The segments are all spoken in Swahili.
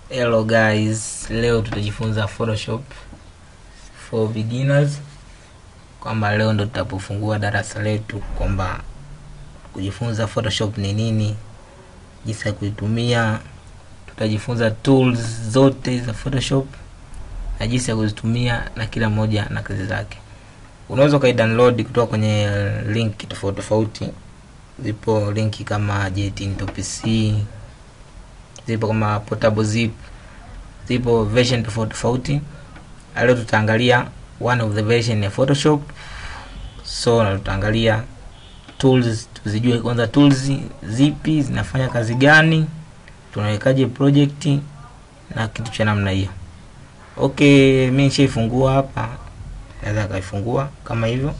Hello guys, leo tutajifunza Photoshop for beginners, kwamba leo ndo tutapofungua darasa letu, kwamba kujifunza Photoshop ni nini, jinsi ya kuitumia. Tutajifunza tools zote za Photoshop na jinsi ya kuzitumia na kila moja na kazi zake. Unaweza ukaidownload kutoka kwenye link tofauti tofauti. Zipo linki kama Jet PC, zipo kama portable zip, zipo version tofauti tofauti. Leo tutaangalia one of the version ya Photoshop, so na tutaangalia tools, tuzijue kwanza tools zipi zinafanya kazi gani, tunawekaje project na kitu cha namna hiyo. Okay, mimi nishaifungua hapa, naweza kaifungua kama hivyo.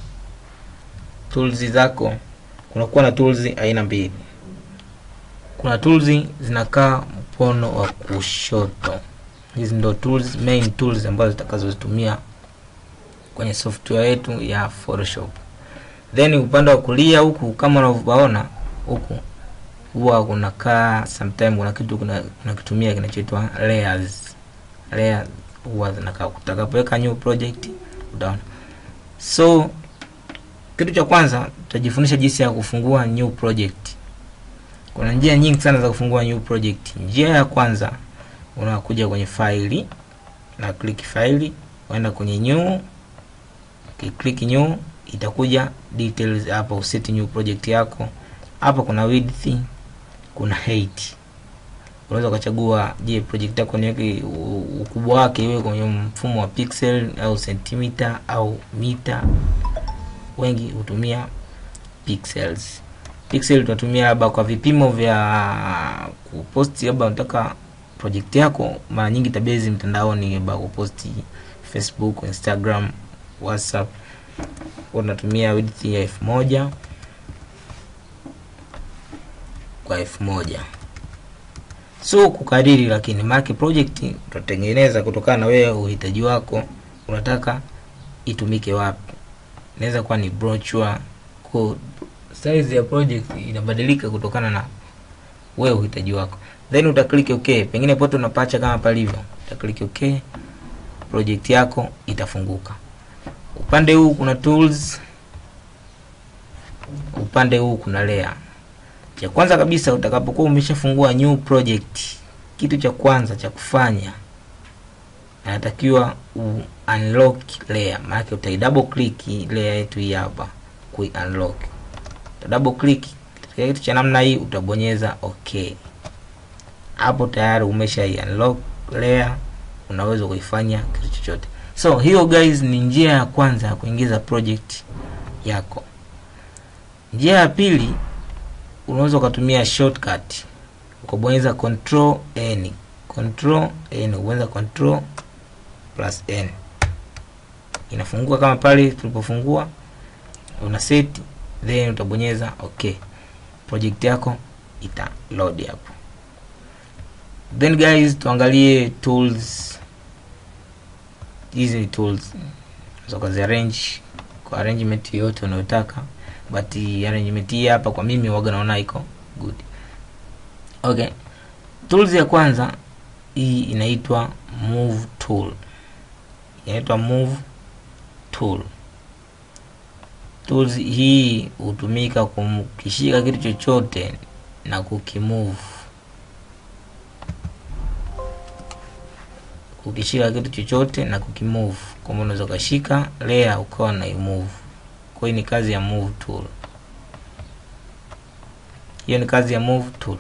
Tools zako kunakuwa na tools aina mbili. Kuna tools zinakaa mkono wa kushoto. Hizi ndo tools, main tools ambazo zitakazozitumia kwenye software yetu ya Photoshop. Then upande wa kulia huku kama unavyoona huku huwa kunakaa sometime kuna kitu kuna kunakitumia kinachoitwa layers. Layers huwa zinakaa utakapoweka new project utaona. So kitu cha kwanza tutajifundisha jinsi ya kufungua new project. Kuna njia nyingi sana za kufungua new project. Njia ya kwanza unakuja kwenye faili na click faili, uenda kwenye new, ukiclick new itakuja details hapa, useti new project yako. Hapa kuna width, kuna height. Unaweza ukachagua, je, project yako niweke ukubwa wake iwe kwenye mfumo wa pixel au sentimita au mita. Wengi hutumia pixels. Pixel tunatumia labda kwa vipimo vya kuposti, labda unataka project yako mara nyingi tabezi mtandaoni, labda kuposti Facebook, Instagram, WhatsApp, unatumia width ya elfu moja kwa elfu moja so kukariri, lakini mark project utatengeneza kutokana na wewe uhitaji wako, unataka itumike wapi. Inaweza kuwa ni brochure, kwa size ya project inabadilika kutokana na wewe uhitaji wako, then uta click okay. Pengine pote unapacha kama palivyo, uta click okay, project yako itafunguka. Upande huu kuna tools, upande huu kuna layer. Cha kwanza kabisa utakapokuwa umeshafungua new project, kitu cha kwanza cha kufanya inatakiwa u unlock layer, maana utai double click layer yetu hii hapa ku unlock. Uta double click katika kitu cha namna hii, utabonyeza okay. Hapo tayari umesha unlock layer, unaweza kuifanya kitu chochote. So hiyo guys, ni njia ya kwanza ya kuingiza project yako. Njia ya pili unaweza ukatumia shortcut ukabonyeza control n, control n, ubonyeza control plus n, inafungua kama pale tulipofungua, una set then utabonyeza okay, project yako ita load hapo. Then guys, tuangalie tools. Hizi ni tools unaweza kuzi arrange kwa arrangement yote unayotaka but arrangement hii hapa kwa mimi waga naona iko good. Okay, tools ya kwanza hii inaitwa move tool, inaitwa move tool. Tools hii hutumika kumkishika kitu chochote na kukimove, kukishika kitu chochote na kukimove, kwamba unaweza ukashika layer ukawa na imove kwa hiyo ni kazi ya move tool. Hiyo ni kazi ya move tool.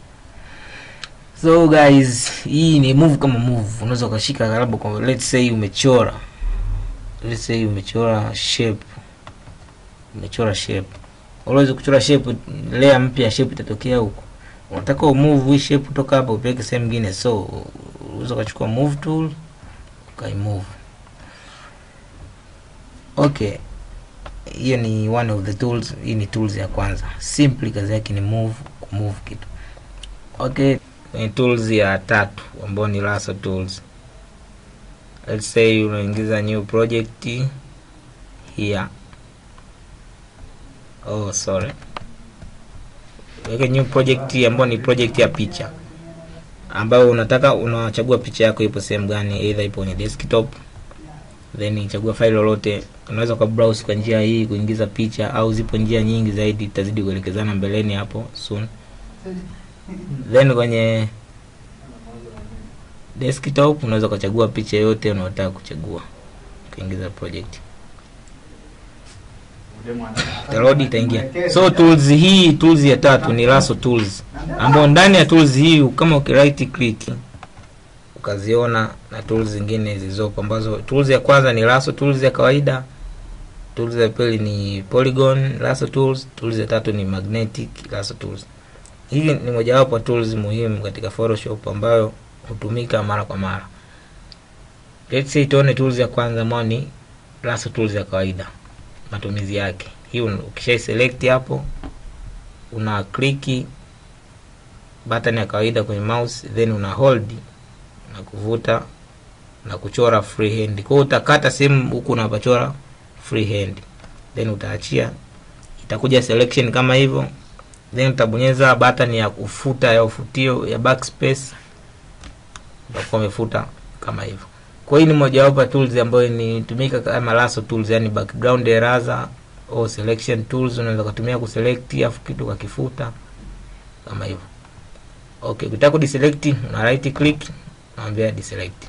So guys, hii ni move kama move. Unaweza ukashika labda kwa let's say umechora. Let's say umechora shape. Umechora shape. Unaweza kuchora shape layer mpya shape itatokea huko. Unataka umove hii shape kutoka hapa upeleke sehemu nyingine. So unaweza ukachukua move tool ukaimove. Okay hiyo ni one of the tools. Hii ni tools ya kwanza, simply kazi yake ni move, kumove kitu. Okay, ni tools ya tatu ambayo ni lasso tools. Let's say unaingiza new project here. Oh, sorry, weke new project ambayo ni project ya picha. ambayo unataka unachagua picha yako ipo sehemu gani either ipo kwenye desktop then chagua file lolote unaweza kwa browse kwa njia hii kuingiza picha au zipo njia nyingi zaidi tutazidi kuelekezana mbeleni hapo soon then kwenye desktop unaweza ukachagua picha yote unayotaka kuchagua ukaingiza project Download itaingia. So tools hii tools ya tatu ni Lasso tools, ambayo ndani ya tools hii kama uki right click ukaziona na tools zingine zilizopo, ambazo tools ya kwanza ni Lasso tools ya kawaida, tools ya pili ni Polygon Lasso tools, tools ya tatu ni Magnetic Lasso tools. Hii ni mojawapo tools muhimu katika Photoshop ambayo hutumika mara kwa mara. Let's say tuone tools ya kwanza ambayo ni Lasso tools ya kawaida matumizi yake. Hii ukisha select hapo, una click button ya kawaida kwenye mouse, then una hold na kuvuta na kuchora freehand. Kwa hiyo utakata sehemu huku unapachora freehand, then utaachia, itakuja selection kama hivyo, then utabonyeza button ya kufuta ya ufutio ya backspace, utakuwa umefuta kama hivyo. Kwa hiyo ni mojawapo ya tools ambayo inatumika kama lasso tools, yani background eraser au selection tools, unaweza kutumia kuselect afu kitu kakifuta kama hivyo. Okay, ukitaka kudeselect una right click, naambia deselect.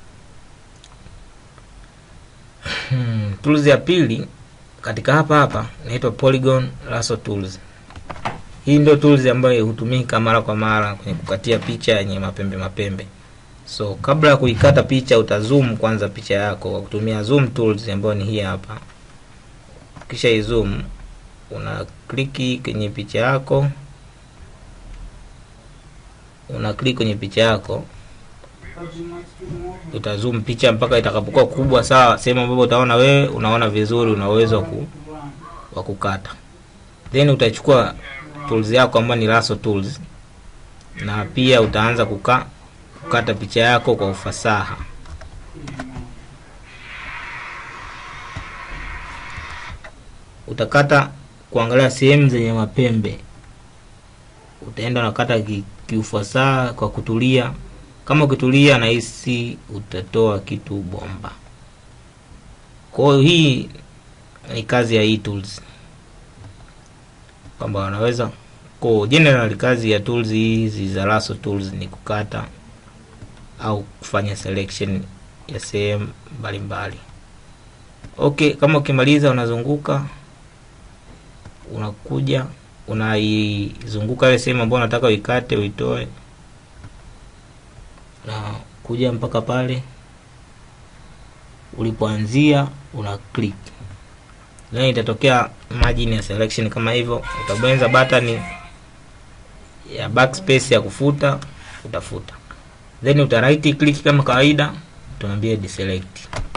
Hmm, tools ya pili katika hapa hapa inaitwa Polygon Lasso tools. Hii ndio tools ambayo hutumika mara kwa mara kwenye kukatia picha yenye mapembe mapembe. So kabla ya kuikata picha utazoom kwanza picha yako kwa kutumia zoom tools ambayo ni hii hapa. Kisha izoom, una kliki kwenye picha yako, una click kwenye picha yako, utazoom picha mpaka itakapokuwa kubwa sawa, sehemu ambapo utaona wewe unaona vizuri, una uwezo wa ku, wa kukata. Then utachukua tools yako ambayo ni lasso tools, na pia utaanza kukaa kukata picha yako kwa ufasaha. Utakata kuangalia sehemu zenye mapembe, utaenda unakata kiufasaha kwa kutulia. Kama ukitulia, nahisi utatoa kitu bomba. Kwa hiyo hii ni kazi ya hii tools, kwamba wanaweza kwa general, kazi ya tools hizi za lasso tools ni kukata au kufanya selection ya sehemu mbalimbali. Okay, kama ukimaliza unazunguka, unakuja unaizunguka ile sehemu ambayo unataka uikate uitoe, na kuja mpaka pale ulipoanzia, una click, then itatokea margin ya selection kama hivyo. Utabonyeza button ya backspace ya kufuta, utafuta then uta right click kama kawaida, tuambie deselect.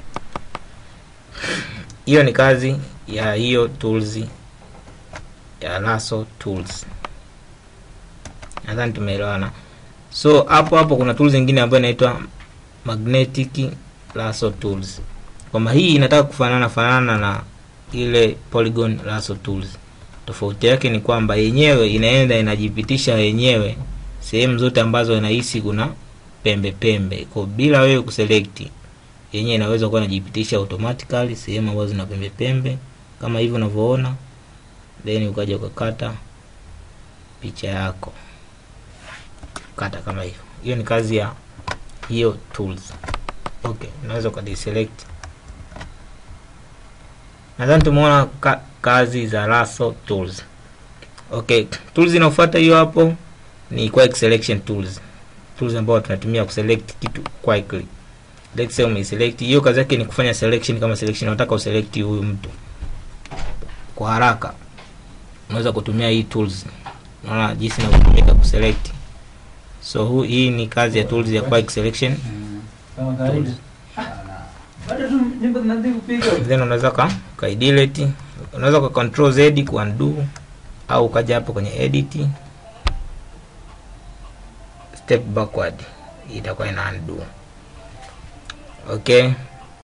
Hiyo ni kazi ya hiyo tools ya lasso tools, nadhani tumeelewana. So hapo hapo kuna tools nyingine ambayo inaitwa magnetic lasso tools, kwamba hii inataka kufanana fanana na ile polygon lasso tools. Tofauti yake ni kwamba yenyewe inaenda inajipitisha yenyewe sehemu zote ambazo inahisi kuna pembe pembe, kwa bila wewe kuselect, yenyewe inaweza kuwa inajipitisha automatically sehemu ambazo zina pembe pembe kama hivyo unavyoona, then ukaja ukakata picha yako, kata kama hivyo. Hiyo ni kazi ya hiyo tools. Okay, unaweza ukadeselect. Nadhani tumeona ka, kazi za lasso tools. Okay, tools inayofuata hiyo hapo ni quick selection tools tools ambayo tunatumia kuselect kitu quickly. Let's say umeselect hiyo, kazi yake ni kufanya selection. Kama selection unataka uselect huyu mtu kwa haraka, unaweza kutumia hii tools. Unaona jinsi inavyotumika kuselect. So hu, hii ni kazi ya tools ya quick selection tools. Then unaweza ka ka delete, unaweza ka control z ku undo, au ukaja hapo kwenye edit step backward itakuwa ina undo. Okay,